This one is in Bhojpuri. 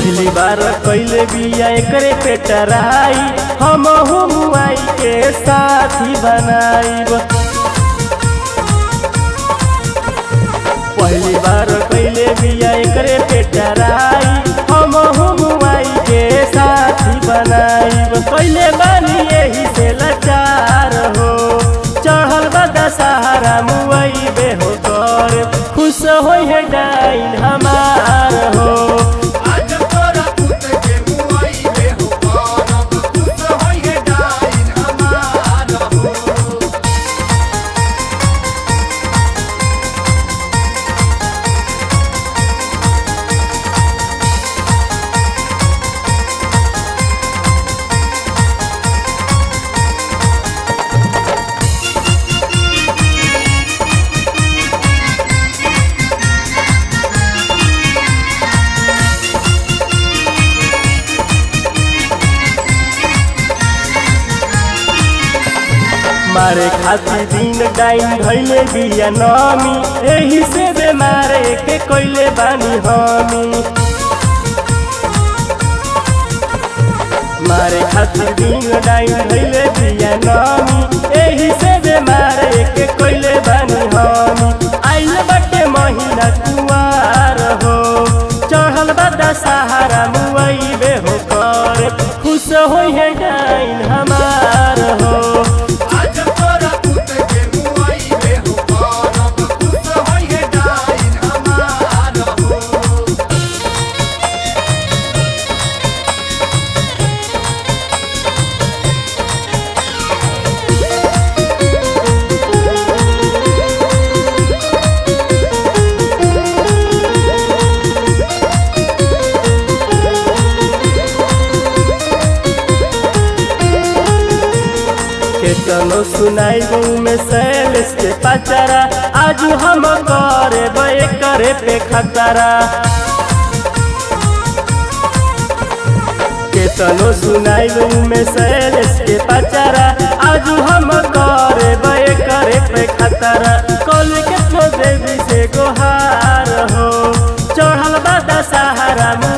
पहली बार कैले बिया एकरे पे टराई हम मुआई के साथी बनाईब पहली बार कैले बिया एकरे पे टराई हम मुआई के साथी बनाईब कैले बानी यही से लाचार हो चढ़ल बा दशहरा मुआई बे हो कर खुश होई है डाइन हमार हो आज तोरा पुत के मुआई बे हो करब खुश होई है डाइन हमार हो मारे खातिर दिन डाइन धैले बिया नमी एही से बेमारे के कोइले बानी हमी मारे खातिर दिन डाइन धैले बिया नमी एही से बेमारे के कोइले बानी हमी आइल बटे महीना कुवार हो चढ़ल बा दशहरा मुआई बे हो कर खुश होई है डाइन हमार हो आज तोरा पुत के मुआई बे हो करब खुश होई है डाइन हमार हो केतनो सुनाई में सैलेस के पचरा आज हम करे बे करे पे खतरा केतनो सुनाई में सैलेस के पचरा आज हम करे बे करे पे खतरा कल केतनो देवी से गोहार हो चढ़ल बा दशहरा